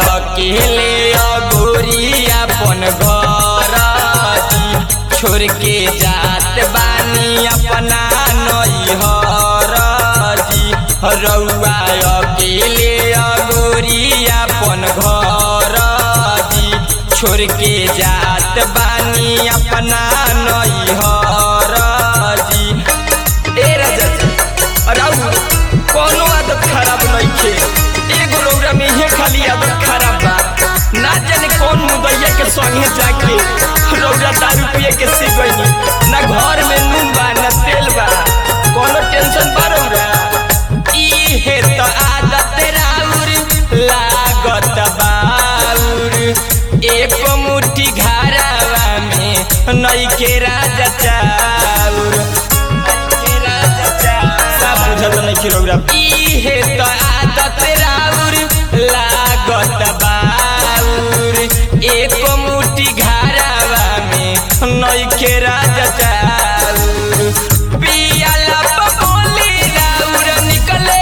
अकेले अगोरी अपन घर जी छोड़ के जात बानी अपना नैहर जी रउआ अकेले अगोरी अपन घर जी छोड़ के जात बानी अपना नैहर जी ए राजा जी राउ कोनो आदत खराब नइखे एगो रौरा में ये खाली आदत खराब बा ना जाने कौन मुदैया के संगे जाके रौरा दारू पिए के सीख गइनी ना घर में नून बा ना तेल बा कोनो टेंशन बा रौरा ई हे तो आदत राउर लागत बाउर एक मुट्ठी घरावा में नइखे राजा चाउर नइखे राजा चाउर सब बुझत नइखे रौरा ई हे तो आदत राउर लागत बाउर एक मुट्ठी घरावा में नइखे राजा चाउर पियाला बबोली राउर निकले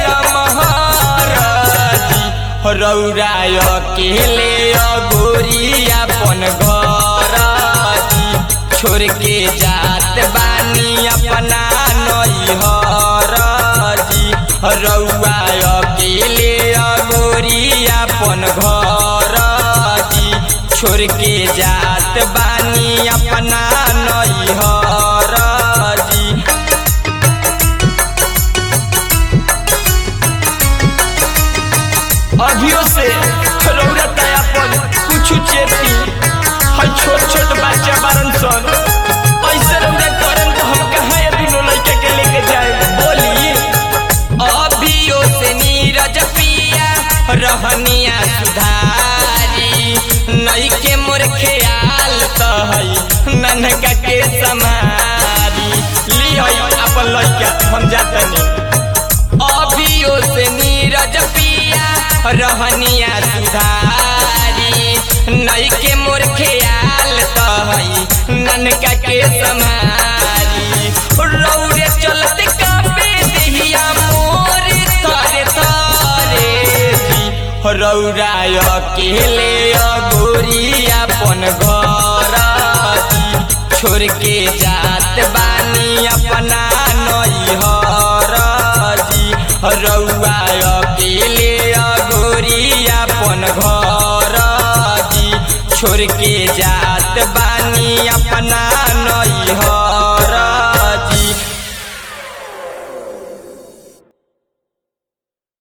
लमहरजी रौरा अकेले अगोरी अपन घर जी छोड़ के जात बानी अपना नैहर जी रौआ अकेले अगोरी अपन घर जी छोड़ के जात बानी अपना नैहर जी अभियो से रौरा तयापन कुछ चेती है छोट छोट बच्चा बारन सन ऐसे रौरा करन तो हम कहाँ ये दोनों लड़के के लेके जाए बोली अभियो से नीरज पिया रहनिया सुधारी नई के मोर ख्याल तो है ननका के समारी ली है अपन लड़का हम जाते नहीं अभियो से नीरज पिया रहनिया सुधारी नई के मोर ख्याल तो है ननका के समारी रौरे चलते कापे देहिया मोर तारे तारे जी रौरा अकेले अगोरी अपन घर जी छोड़ के जात बानी अपना नैहर जी रउआ अकेले अगोरी अपन घर जी छोड़ के जात बानी अपना